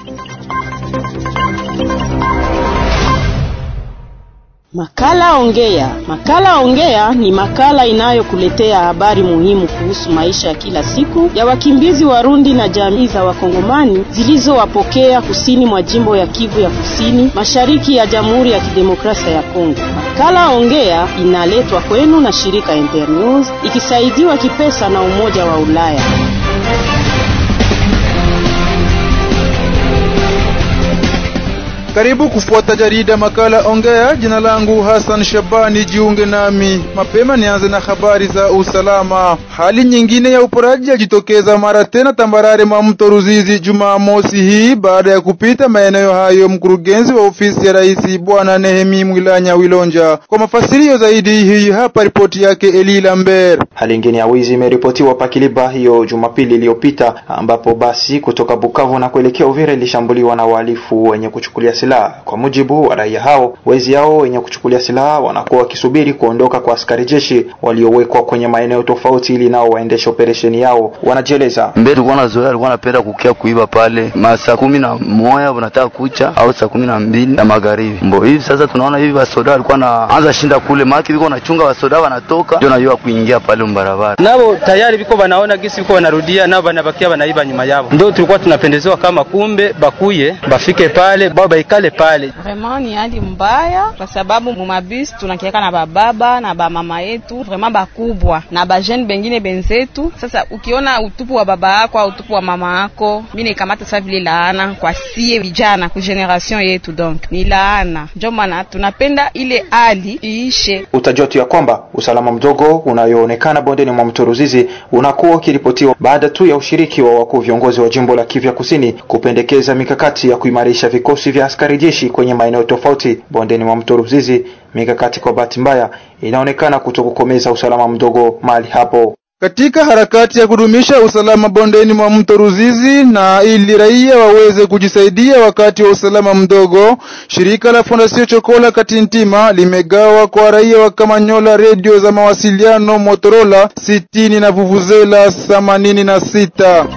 Makala Ongea. Makala Ongea ni makala inayokuletea habari muhimu kuhusu maisha ya kila siku ya wakimbizi Warundi na jamii za Wakongomani zilizowapokea kusini mwa jimbo ya Kivu ya Kusini, mashariki ya Jamhuri ya Kidemokrasia ya Kongo. Makala Ongea inaletwa kwenu na shirika Internews ikisaidiwa kipesa na Umoja wa Ulaya. Karibu kufuata jarida makala Ongea. Jina langu Hassan Shabani, jiunge nami mapema. Nianze na habari za usalama. Hali nyingine ya uporaji yajitokeza mara tena tambarare mwa mto Ruzizi Jumamosi hii baada ya kupita maeneo hayo mkurugenzi wa ofisi ya rais Bwana Nehemi Mwilanya Wilonja. Kwa mafasirio zaidi, hii hapa ripoti yake Eli Lambert. Hali nyingine ya wizi imeripotiwa Pakiliba hiyo Jumapili iliyopita, ambapo basi kutoka Bukavu na kuelekea Uvira ilishambuliwa na wahalifu wenye kuchukulia silaha. Kwa mujibu wa raia hao, wezi hao wenye kuchukulia silaha wanakuwa wakisubiri kuondoka kwa askari jeshi waliowekwa kwenye maeneo tofauti ili nao waendeshe operesheni yao. Wanajieleza mbele, tulikuwa na zoea, alikuwa anapenda kukia kuiba pale masaa kumi na moja wanataka kucha au saa kumi na mbili na magharibi mbo hivi. Sasa tunaona hivi wasoda walikuwa naanza shinda kule maki viko nachunga wasoda wanatoka, ndio najua kuingia pale mbarabara, nao tayari viko wanaona gisi viko wanarudia, nao wanabakia wanaiba nyuma yao. Ndio tulikuwa tunapendezewa kama kumbe bakuye bafike pale bao baikale pale. Vraiment ni hali mbaya kwa sababu mumabisi tunakiaka na bababa na bamama yetu vraiment bakubwa na bajene bengine benzetu. Sasa ukiona utupu wa baba yako au utupu wa mama yako, mimi nikamata sasa vile laana kwa sie vijana ku generation yetu, donc ni laana. Ndio maana tunapenda ile hali iishe. Utajua tu ya kwamba usalama mdogo unayoonekana bondeni mwa mto Ruzizi unakuwa ukiripotiwa baada tu ya ushiriki wa wakuu viongozi wa jimbo la Kivu Kusini kupendekeza mikakati ya kuimarisha vikosi vya askari jeshi kwenye maeneo tofauti bondeni mwa mto Ruzizi. Mikakati kwa bahati mbaya inaonekana kutokukomeza usalama mdogo mahali hapo. Katika harakati ya kudumisha usalama bondeni mwa mto Ruzizi na ili raia waweze kujisaidia wakati wa usalama mdogo, shirika la Fondasio Chokola Katintima limegawa kwa raia wa Kamanyola redio za mawasiliano Motorola sitini na vuvuzela themanini na sita.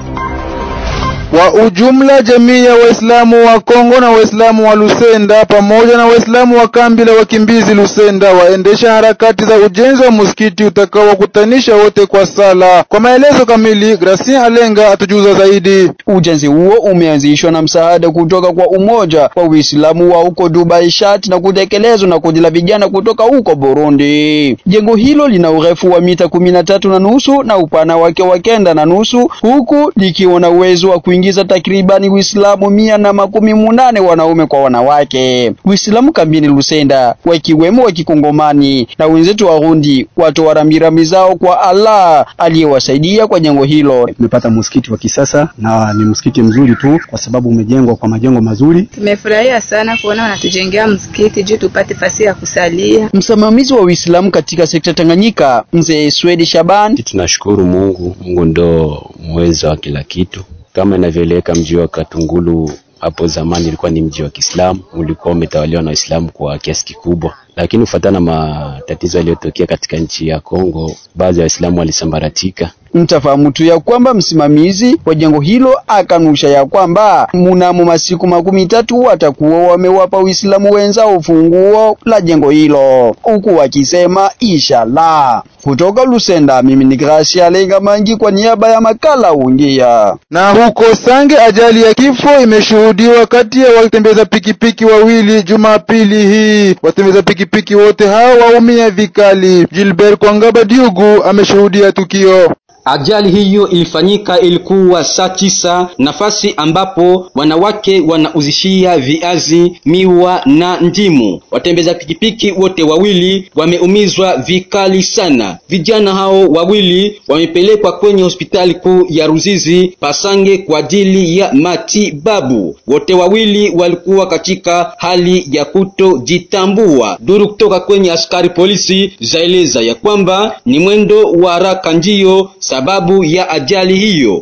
Kwa ujumla jamii ya Waislamu wa Kongo na Waislamu wa Lusenda pamoja na Waislamu wa kambi la wakimbizi Lusenda waendesha harakati za ujenzi wa msikiti utakaowakutanisha wote kwa sala. Kwa maelezo kamili, Gracien Alenga atujuza zaidi. Ujenzi huo umeanzishwa na msaada kutoka kwa umoja wa Uislamu wa huko Dubai Shat na kutekelezwa na kundi la vijana kutoka huko Burundi. Jengo hilo lina urefu wa mita kumi na tatu na nusu na upana wake wa kenda na nusu huku likiwa na uwezo wa ingiza takribani Uislamu mia na makumi munane wanaume kwa wanawake. Uislamu kambini Lusenda wakiwemo wa Kikongomani na wenzetu Warundi watoa rambirambi zao kwa Allah aliyewasaidia kwa jengo hilo. Tumepata msikiti wa kisasa na ni msikiti mzuri tu kwa sababu umejengwa kwa majengo mazuri. Tumefurahia sana kuona wanatujengea msikiti juu tupate fasi ya kusalia. Msimamizi wa Uislamu katika sekta Tanganyika, Mzee Swedi Shaban: tunashukuru Mungu, Mungu ndo mweza wa kila kitu kama inavyoeleweka mji wa Katungulu hapo zamani ilikuwa ni mji wa Kiislamu, ulikuwa umetawaliwa na Waislamu kwa kiasi kikubwa, lakini kufuatana na matatizo yaliyotokea katika nchi ya Kongo, baadhi ya Waislamu walisambaratika. Mtafahamu tu ya kwamba msimamizi wa jengo hilo akanusha ya kwamba mnamo masiku makumi tatu watakuwa wamewapa Uislamu wenzao ufunguo la jengo hilo, huku wakisema inshallah. Kutoka Lusenda, mimi ni Gracia Lenga Mangi kwa niaba ya makala Ongea. Na huko Sange, ajali ya kifo imeshuhudiwa kati ya watembeza pikipiki wawili Jumapili hii. Watembeza pikipiki wote hao waumia vikali. Gilbert Kwangaba Diugu ameshuhudia tukio. Ajali hiyo ilifanyika ilikuwa saa tisa, nafasi ambapo wanawake wanauzishia viazi, miwa na ndimu. Watembeza pikipiki wote wawili wameumizwa vikali sana. Vijana hao wawili wamepelekwa kwenye hospitali kuu ya Ruzizi Pasange kwa ajili ya matibabu. Wote wawili walikuwa katika hali ya kutojitambua. Duru kutoka kwenye askari polisi zaeleza ya kwamba ni mwendo wa haraka ndio sababu ya ajali hiyo.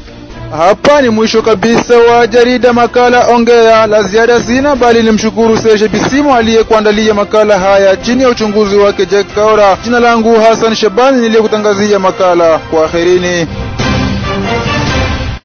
Hapa ni mwisho kabisa wa jarida makala Ongea. La ziada sina, bali nimshukuru Serge Bisimo aliyekuandalia makala haya chini ya uchunguzi wake Jack Kaora. Jina langu Hassan Shabani niliyekutangazia makala. Kwaherini.